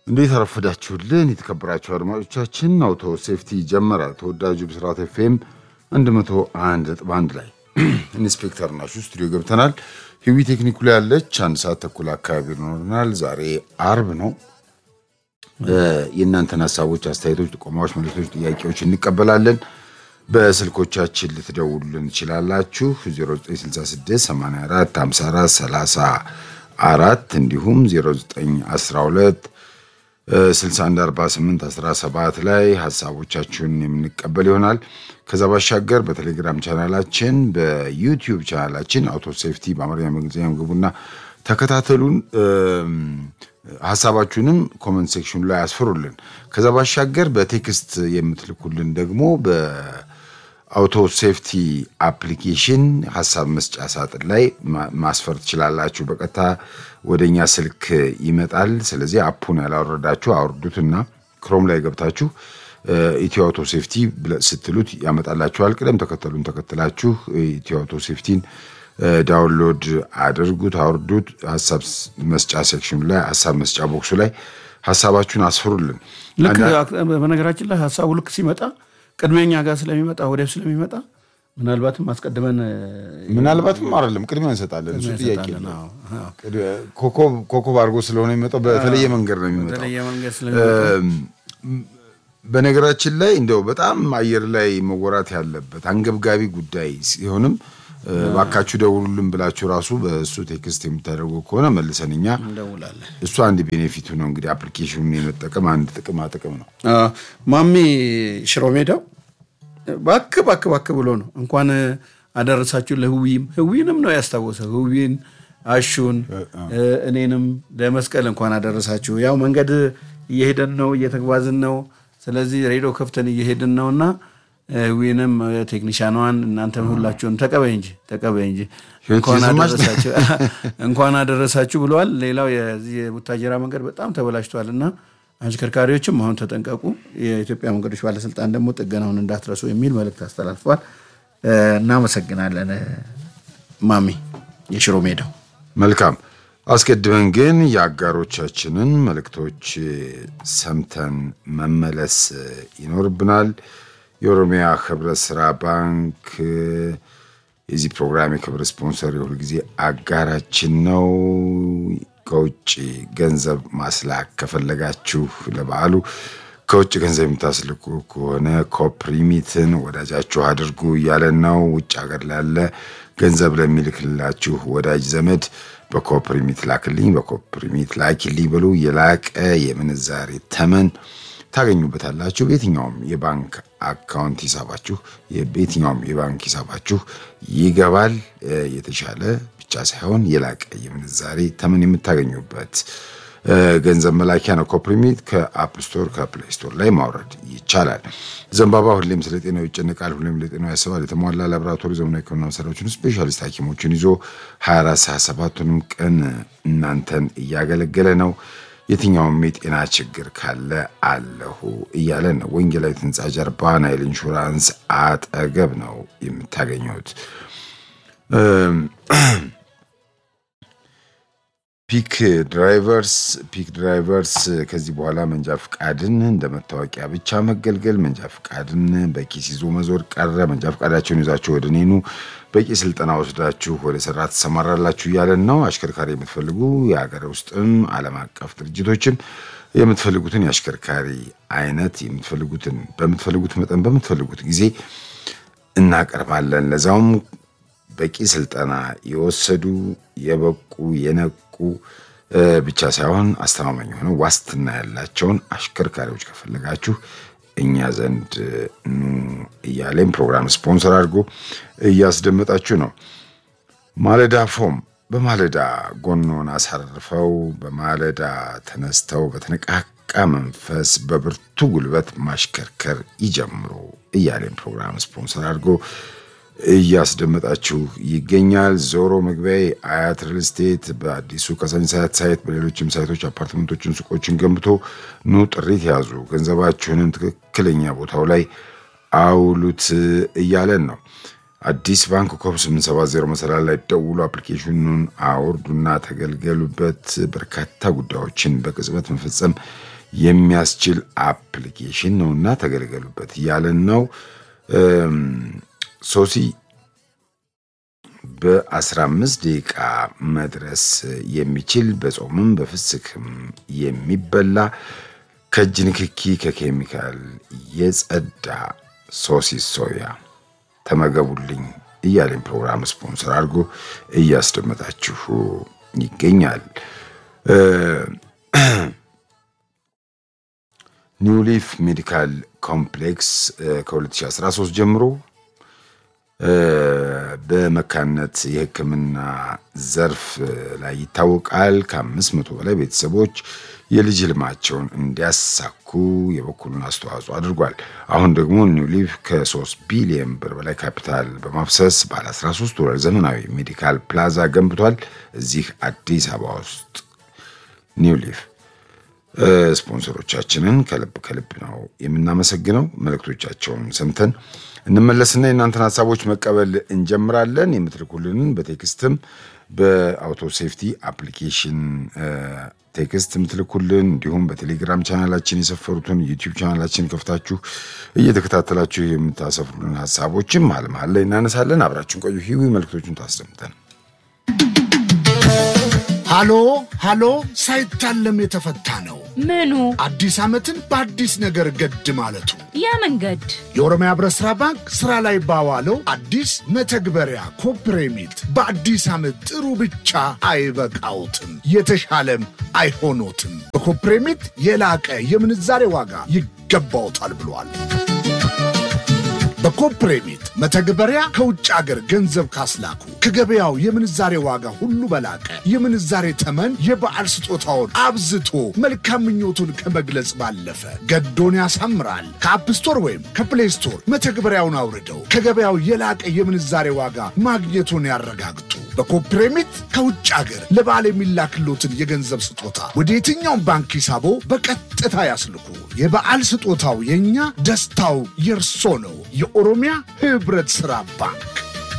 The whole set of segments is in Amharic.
እንዴት አረፈዳችሁልን የተከበራችሁ አድማጮቻችን። አውቶ ሴፍቲ ጀመረ። ተወዳጁ ብስራት ኤፍኤም 101.1 ላይ ኢንስፔክተር ናችሁ ስቱዲዮ ገብተናል። ህዊ ቴክኒኩ ላይ ያለች አንድ ሰዓት ተኩል አካባቢ ይኖረናል። ዛሬ አርብ ነው። የእናንተን ሀሳቦች፣ አስተያየቶች፣ ጥቆማዎች፣ መልእክቶች፣ ጥያቄዎች እንቀበላለን። በስልኮቻችን ልትደውሉልን ትችላላችሁ 0966 84 54 34 እንዲሁም 0912 6148 17 ላይ ሀሳቦቻችሁን የምንቀበል ይሆናል። ከዛ ባሻገር በቴሌግራም ቻናላችን፣ በዩቲዩብ ቻናላችን አውቶ ሴፍቲ በአማርኛ በእንግሊዝኛ ግቡና ተከታተሉን። ሀሳባችሁንም ኮመንት ሴክሽኑ ላይ አስፍሩልን። ከዛ ባሻገር በቴክስት የምትልኩልን ደግሞ በአውቶ ሴፍቲ አፕሊኬሽን ሀሳብ መስጫ ሳጥን ላይ ማስፈር ትችላላችሁ። በቀጥታ ወደ እኛ ስልክ ይመጣል። ስለዚህ አፑን ያላወረዳችሁ አውርዱትና ክሮም ላይ ገብታችሁ ኢትዮ አውቶ ሴፍቲ ስትሉት ያመጣላችኋል። ቅደም ተከተሉን ተከትላችሁ ኢትዮ አውቶ ሴፍቲን ዳውንሎድ አድርጉት፣ አውርዱት። ሀሳብ መስጫ ሴክሽኑ ላይ ሀሳብ መስጫ ቦክሱ ላይ ሀሳባችሁን አስፍሩልን። ልክ በነገራችን ላይ ሀሳቡ ልክ ሲመጣ ቅድሜኛ ጋር ስለሚመጣ ወዲያው ስለሚመጣ ምናልባትም አስቀድመን ምናልባትም አይደለም ቅድሚያ እንሰጣለን። እሱ ጥያቄ ነው። ኮከብ አድርጎ ስለሆነ የሚመጣው በተለየ መንገድ ነው የሚመጣው። በተለየ መንገድ ስለሚመጣ በነገራችን ላይ እንደው በጣም አየር ላይ መወራት ያለበት አንገብጋቢ ጉዳይ ሲሆንም ባካችሁ ደውሉልን ብላችሁ ራሱ በእሱ ቴክስት የምታደርጉ ከሆነ መልሰን እኛ እንደውላለን። እሱ አንድ ቤኔፊቱ ነው እንግዲህ አፕሊኬሽኑን የመጠቀም አንድ ጥቅማ ጥቅም ነው። ማሚ ሽሮ ሜዳው ባክ ባክ ባክ ብሎ ነው እንኳን አደረሳችሁ ለህዊም ህዊንም ነው ያስታወሰው። ህዊን አሹን እኔንም ለመስቀል እንኳን አደረሳችሁ። ያው መንገድ እየሄደን ነው እየተጓዝን ነው። ስለዚህ ሬዲዮ ከፍተን እየሄድን ነውና ዊንም ቴክኒሻኗን እናንተን ሁላችሁን ተቀበይ እንጂ ተቀበይ እንጂ እንኳን አደረሳችሁ ብለዋል። ሌላው የዚህ የቡታጀራ መንገድ በጣም ተበላሽቷል እና አሽከርካሪዎችም አሁን ተጠንቀቁ፣ የኢትዮጵያ መንገዶች ባለስልጣን ደግሞ ጥገናውን እንዳትረሱ የሚል መልእክት አስተላልፈዋል። እናመሰግናለን ማሚ የሽሮ ሜዳው። መልካም። አስቀድመን ግን የአጋሮቻችንን መልእክቶች ሰምተን መመለስ ይኖርብናል። የኦሮሚያ ህብረት ስራ ባንክ የዚህ ፕሮግራም የክብር ስፖንሰር የሁል ጊዜ አጋራችን ነው። ከውጭ ገንዘብ ማስላክ ከፈለጋችሁ ለበዓሉ ከውጭ ገንዘብ የምታስልኩ ከሆነ ኮፕሪሚትን ወዳጃችሁ አድርጉ እያለን ነው። ውጭ ሀገር ላለ ገንዘብ ለሚልክላችሁ ወዳጅ ዘመድ በኮፕሪሚት ላክልኝ፣ በኮፕሪሚት ላኪልኝ ብሉ። የላቀ የምንዛሬ ተመን ታገኙበታላችሁ። በየትኛውም የባንክ አካውንት ሂሳባችሁ በየትኛውም የባንክ ሂሳባችሁ ይገባል። የተሻለ ብቻ ሳይሆን የላቀ የምንዛሬ ተመን የምታገኙበት ገንዘብ መላኪያ ነው። ኮፕሪሚት ከአፕ ስቶር ከፕሌይ ስቶር ላይ ማውረድ ይቻላል። ዘንባባ ሁሌም ስለ ጤናው ይጨንቃል፣ ሁሌም ለጤናው ያስባል። የተሟላ ላቦራቶሪ ዘመናዊ ሕክምና መሳሪያዎችን ስፔሻሊስት ሐኪሞችን ይዞ 24 ሰዓት ሰባቱንም ቀን እናንተን እያገለገለ ነው። የትኛውም የጤና ችግር ካለ አለሁ እያለን ነው። ወንጌላዊት ሕንፃ ጀርባ ናይል ኢንሹራንስ አጠገብ ነው የምታገኙት። ፒክ ድራይቨርስ ፒክ ድራይቨርስ ከዚህ በኋላ መንጃ ፍቃድን እንደ መታወቂያ ብቻ መገልገል፣ መንጃ ፍቃድን በኪስ ይዞ መዞር ቀረ። መንጃ ፍቃዳቸውን ይዛችሁ ወደ እኔኑ በቂ ስልጠና ወስዳችሁ ወደ ስራ ትሰማራላችሁ እያለን ነው። አሽከርካሪ የምትፈልጉ የሀገር ውስጥም ዓለም አቀፍ ድርጅቶችም የምትፈልጉትን የአሽከርካሪ አይነት የምትፈልጉትን በምትፈልጉት መጠን በምትፈልጉት ጊዜ እናቀርባለን። ለዛውም በቂ ስልጠና የወሰዱ የበቁ የነቁ ብቻ ሳይሆን አስተማማኝ የሆነ ዋስትና ያላቸውን አሽከርካሪዎች ከፈለጋችሁ እኛ ዘንድ ኑ እያለን ፕሮግራም ስፖንሰር አድርጎ እያስደመጣችሁ ነው። ማለዳ ፎም በማለዳ ጎኖን አሳርፈው በማለዳ ተነስተው በተነቃቃ መንፈስ በብርቱ ጉልበት ማሽከርከር ይጀምሩ እያለን ፕሮግራም ስፖንሰር አድርጎ እያስደመጣችሁ ይገኛል። ዞሮ መግቢያ አያት ሪል ስቴት በአዲሱ ከሳኝስ አያት ሳይት በሌሎችም ሳይቶች አፓርትመንቶችን፣ ሱቆችን ገንብቶ ኑ ጥሪት ያዙ፣ ገንዘባችሁንም ትክክለኛ ቦታው ላይ አውሉት እያለን ነው። አዲስ ባንክ ኮብ 870 መሰላል ላይ ደውሉ፣ አፕሊኬሽኑን አውርዱና ተገልገሉበት። በርካታ ጉዳዮችን በቅጽበት መፈጸም የሚያስችል አፕሊኬሽን ነውና ተገለገሉበት እያለን ነው። ሶሲ በ15 ደቂቃ መድረስ የሚችል በጾምም በፍስክም የሚበላ ከእጅ ንክኪ ከኬሚካል የጸዳ ሶሲስ ሶያ ተመገቡልኝ እያለኝ ፕሮግራም ስፖንሰር አድርጎ እያስደመጣችሁ ይገኛል። ኒውሊፍ ሜዲካል ኮምፕሌክስ ከ2013 ጀምሮ በመካንነት የሕክምና ዘርፍ ላይ ይታወቃል። ከአምስት መቶ በላይ ቤተሰቦች የልጅ ህልማቸውን እንዲያሳኩ የበኩሉን አስተዋጽኦ አድርጓል። አሁን ደግሞ ኒውሊፍ ከ3 ቢሊየን ብር በላይ ካፒታል በማፍሰስ ባለ 13 ወለል ዘመናዊ ሜዲካል ፕላዛ ገንብቷል። እዚህ አዲስ አበባ ውስጥ ኒውሊፍ ስፖንሰሮቻችንን ከልብ ከልብ ነው የምናመሰግነው። መልእክቶቻቸውን ሰምተን እንመለስና የእናንተን ሀሳቦች መቀበል እንጀምራለን። የምትልኩልንን በቴክስትም በአውቶ ሴፍቲ አፕሊኬሽን ቴክስት የምትልኩልን እንዲሁም በቴሌግራም ቻናላችን የሰፈሩትን ዩቲዩብ ቻናላችን ከፍታችሁ እየተከታተላችሁ የምታሰፍሩልን ሀሳቦችም መሀል መሀል ላይ እናነሳለን። አብራችን ቆዩ። ሂዊ መልእክቶቹን ታስደምጠን። ሃሎ ሃሎ፣ ሳይታለም የተፈታ ነው። ምኑ አዲስ ዓመትን በአዲስ ነገር ገድ ማለቱ ያ መንገድ የኦሮሚያ ህብረት ሥራ ባንክ ሥራ ላይ ባዋለው አዲስ መተግበሪያ ኮፕሬሚት በአዲስ ዓመት ጥሩ ብቻ አይበቃውትም፣ የተሻለም አይሆኖትም። በኮፕሬሚት የላቀ የምንዛሬ ዋጋ ይገባውታል ብሏል። በኮፕሬሚት መተግበሪያ ከውጭ አገር ገንዘብ ካስላኩ ከገበያው የምንዛሬ ዋጋ ሁሉ በላቀ የምንዛሬ ተመን የበዓል ስጦታውን አብዝቶ መልካም ምኞቱን ከመግለጽ ባለፈ ገዶን ያሳምራል። ከአፕ ስቶር ወይም ከፕሌይ ስቶር መተግበሪያውን አውርደው ከገበያው የላቀ የምንዛሬ ዋጋ ማግኘቱን ያረጋግጡ። በኮፕሬሚት ከውጭ አገር ለበዓል የሚላክሎትን የገንዘብ ስጦታ ወደ የትኛውም ባንክ ሂሳቦ በቀጥታ ያስልኩ። የበዓል ስጦታው የእኛ ደስታው የእርሶ ነው። የኦሮሚያ ህብረት ሥራ ባንክ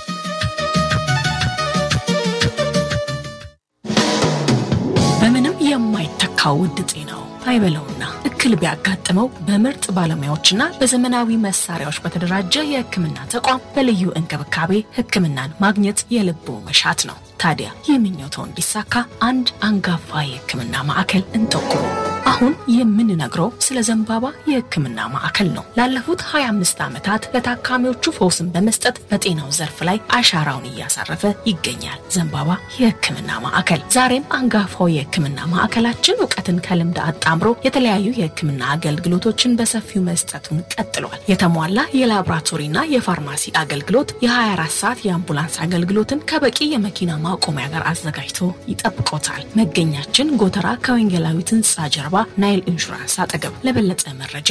በምንም የማይተካው ውድ ጤናው አይበለውና እክል ቢያጋጥመው በምርጥ ባለሙያዎችና በዘመናዊ መሳሪያዎች በተደራጀ የሕክምና ተቋም በልዩ እንክብካቤ ሕክምናን ማግኘት የልቦ መሻት ነው። ታዲያ ይህ ምኞትዎ እንዲሳካ አንድ አንጋፋ የሕክምና ማዕከል እንጠቁሙ። አሁን የምንነግረው ስለ ዘንባባ የሕክምና ማዕከል ነው። ላለፉት 25 ዓመታት ለታካሚዎቹ ፈውስን በመስጠት በጤናው ዘርፍ ላይ አሻራውን እያሳረፈ ይገኛል። ዘንባባ የሕክምና ማዕከል ዛሬም አንጋፋው የሕክምና ማዕከላችን እውቀትን ከልምድ አጣምሮ የተለያዩ የሕክምና አገልግሎቶችን በሰፊው መስጠቱን ቀጥሏል። የተሟላ የላቦራቶሪና የፋርማሲ አገልግሎት፣ የ24 ሰዓት የአምቡላንስ አገልግሎትን ከበቂ የመኪና ማቆሚያ ጋር አዘጋጅቶ ይጠብቆታል። መገኛችን ጎተራ ከወንጌላዊት ሕንፃ ጀርባ ናይል ኢንሹራንስ አጠገብ። ለበለጠ መረጃ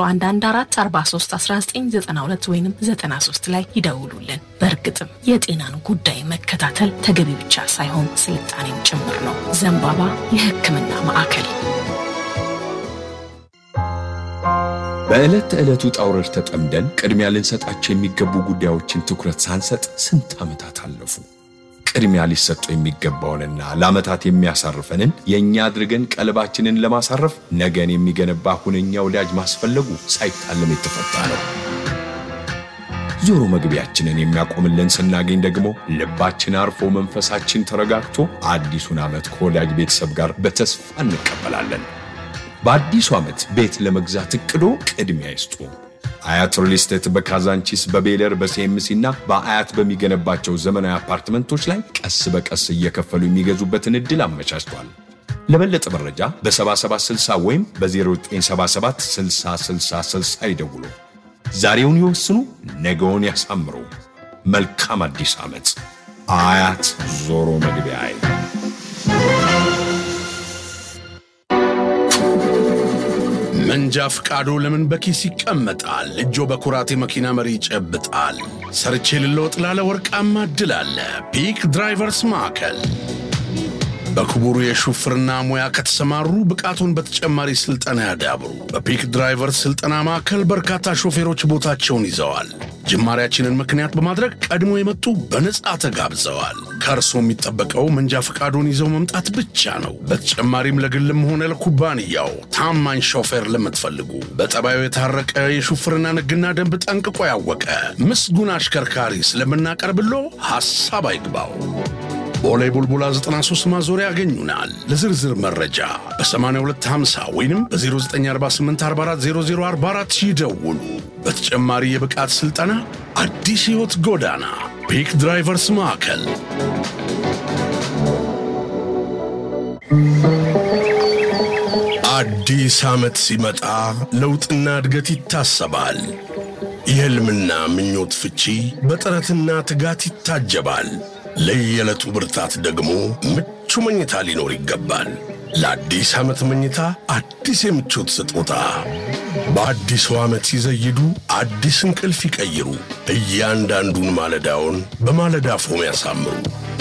በ0114431992 ወይም 93 ላይ ይደውሉልን። በእርግጥም የጤናን ጉዳይ መከታተል ተገቢ ብቻ ሳይሆን ስልጣኔም ጭምር ነው። ዘንባባ የሕክምና ማዕከል በዕለት ተዕለቱ ውጣ ውረድ ተጠምደን ቅድሚያ ልንሰጣቸው የሚገቡ ጉዳዮችን ትኩረት ሳንሰጥ ስንት ዓመታት አለፉ። ቅድሚያ ሊሰጠው የሚገባውንና ለዓመታት የሚያሳርፈንን የእኛ አድርገን ቀልባችንን ለማሳረፍ ነገን የሚገነባ ሁነኛ ወዳጅ ማስፈለጉ ሳይታለም የተፈታ ነው። ዞሮ መግቢያችንን የሚያቆምልን ስናገኝ ደግሞ ልባችን አርፎ መንፈሳችን ተረጋግቶ አዲሱን ዓመት ከወዳጅ ቤተሰብ ጋር በተስፋ እንቀበላለን። በአዲሱ ዓመት ቤት ለመግዛት እቅዶ ቅድሚያ ይስጡ። አያት ሪል ስቴት በካዛንቺስ በቤለር በሲኤምሲ እና በአያት በሚገነባቸው ዘመናዊ አፓርትመንቶች ላይ ቀስ በቀስ እየከፈሉ የሚገዙበትን ዕድል አመቻችቷል። ለበለጠ መረጃ በ7760 ወይም በ0977 6060 ይደውሉ። ዛሬውን ይወስኑ፣ ነገውን ያሳምሩ። መልካም አዲስ ዓመት። አያት ዞሮ መግቢያ መንጃ ፍቃዱ ለምን በኪስ ይቀመጣል? እጆ በኩራት የመኪና መሪ ይጨብጣል። ሰርቼ ልለወጥ ላለ ወርቃማ እድል አለ። ፒክ ድራይቨርስ ማዕከል በክቡሩ የሹፍርና ሙያ ከተሰማሩ ብቃቱን በተጨማሪ ስልጠና ያዳብሩ። በፒክ ድራይቨር ስልጠና ማዕከል በርካታ ሾፌሮች ቦታቸውን ይዘዋል። ጅማሬያችንን ምክንያት በማድረግ ቀድሞ የመጡ በነጻ ተጋብዘዋል። ከእርሶ የሚጠበቀው መንጃ ፈቃዱን ይዘው መምጣት ብቻ ነው። በተጨማሪም ለግልም ሆነ ለኩባንያው ታማኝ ሾፌር ለምትፈልጉ በጠባዩ የታረቀ የሹፍርና ሕግና ደንብ ጠንቅቆ ያወቀ ምስጉን አሽከርካሪ ስለምናቀርብሎ ሐሳብ አይግባው። ቦሌ ቡልቡላ 93 ማዞሪያ ያገኙናል። ለዝርዝር መረጃ በ8250 ወይም በ0948440044 ይደውሉ። በተጨማሪ የብቃት ሥልጠና አዲስ ሕይወት ጎዳና ፒክ ድራይቨርስ ማዕከል አዲስ ዓመት ሲመጣ ለውጥና እድገት ይታሰባል። የሕልምና ምኞት ፍቺ በጥረትና ትጋት ይታጀባል። ለየዕለቱ ብርታት ደግሞ ምቹ መኝታ ሊኖር ይገባል። ለአዲስ ዓመት መኝታ አዲስ የምቾት ስጦታ በአዲሱ ዓመት ሲዘይዱ አዲስ እንቅልፍ ይቀይሩ። እያንዳንዱን ማለዳውን በማለዳ ፎም ያሳምሩ።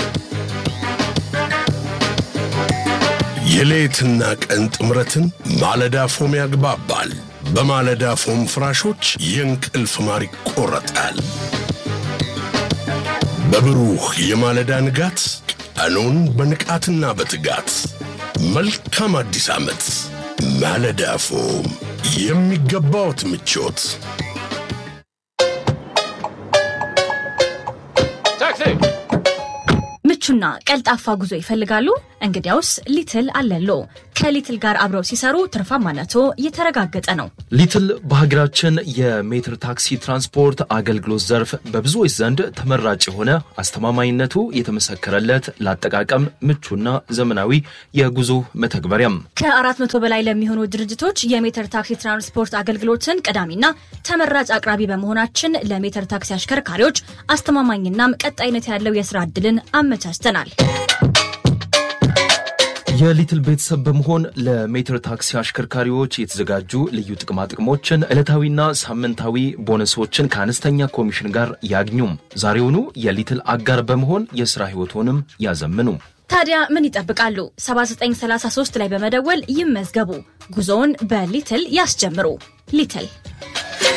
የሌትና ቀን ጥምረትን ማለዳ ፎም ያግባባል። በማለዳ ፎም ፍራሾች የእንቅልፍ ማር ይቆረጣል። በብሩህ የማለዳ ንጋት ቀኑን በንቃትና በትጋት መልካም አዲስ ዓመት። ማለዳ ፎም የሚገባዎት ምቾት ምቹና ቀልጣፋ ጉዞ ይፈልጋሉ? እንግዲያውስ ሊትል አለሎ። ከሊትል ጋር አብረው ሲሰሩ ትርፋማነቶ የተረጋገጠ ነው። ሊትል በሀገራችን የሜትር ታክሲ ትራንስፖርት አገልግሎት ዘርፍ በብዙዎች ዘንድ ተመራጭ የሆነ አስተማማኝነቱ የተመሰከረለት ለአጠቃቀም ምቹና ዘመናዊ የጉዞ መተግበሪያም ከአራት መቶ በላይ ለሚሆኑ ድርጅቶች የሜትር ታክሲ ትራንስፖርት አገልግሎትን ቀዳሚና ተመራጭ አቅራቢ በመሆናችን ለሜትር ታክሲ አሽከርካሪዎች አስተማማኝናም ቀጣይነት ያለው የስራ ዕድልን አመቻችተናል። የሊትል ቤተሰብ በመሆን ለሜትር ታክሲ አሽከርካሪዎች የተዘጋጁ ልዩ ጥቅማ ጥቅሞችን፣ ዕለታዊና ሳምንታዊ ቦነሶችን ከአነስተኛ ኮሚሽን ጋር ያግኙም። ዛሬውኑ የሊትል አጋር በመሆን የሥራ ሕይወቶንም ያዘምኑ። ታዲያ ምን ይጠብቃሉ? 7933 ላይ በመደወል ይመዝገቡ። ጉዞውን በሊትል ያስጀምሩ። ሊትል